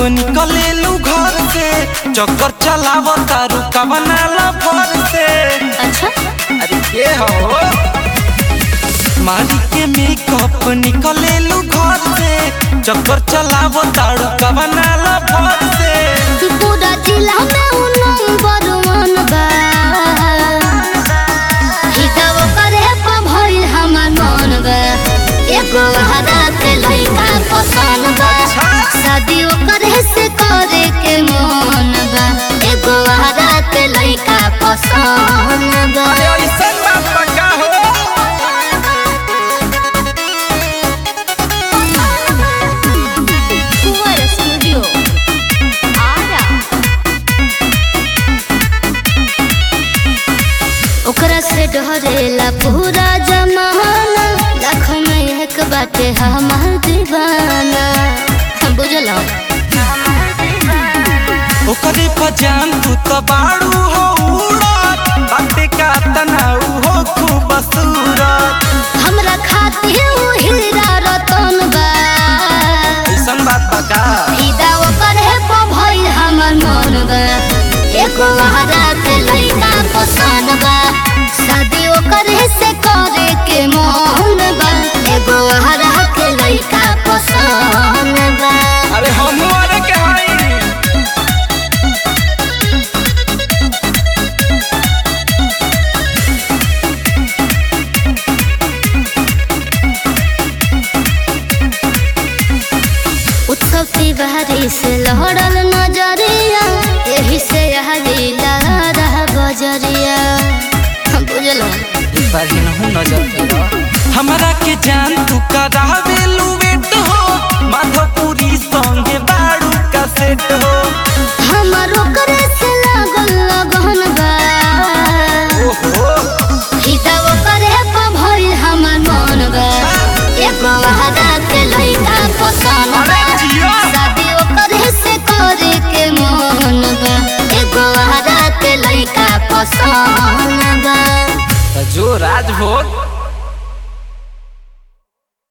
निकलेलू घर से चक्कर चलाव तारू कवना लफर से अच्छा अरे के हो मारी के मेकअप निकलेलू घर से चक्कर चलाव तारू कवना लफर से पूरा जिला में उ नंबर वन बा हिसाब करे पर भइल हमर मन बा एगो हरा के लइका पसंद बा शादी ओकरे से करे के मन बा एगो हरा के लइका पसंद बा अरे ऐसन बात पक्का हो Fuera Studio. Ara. ओकरा से डरेला पूरा जमाना लाख में एक बाटे हमार दीवाना बुझल ओकरे पजान तू तो बाड़ू हो उड़त बाटे का तनाऊ हो खूब सूरत हमरा खातिर उ हीरा रतन बा ऐसन बात पक्का फिदा ओकर है पर भइल हमर मन बा एगो हरा के लइका पसंद बा शादी ओकर से करे के मन बा एगो हरा के लइका पसंद बा अरे हम वाले के हई उत्सव तिवारी से लहरल नजरिया यही से हरीला रह बजरिया बुझलो बढ़िया नजर तेरा हमरा के जान तू करावेलू वेट हो माधवपुरी संगे बाड़ू का सेट हो हमरो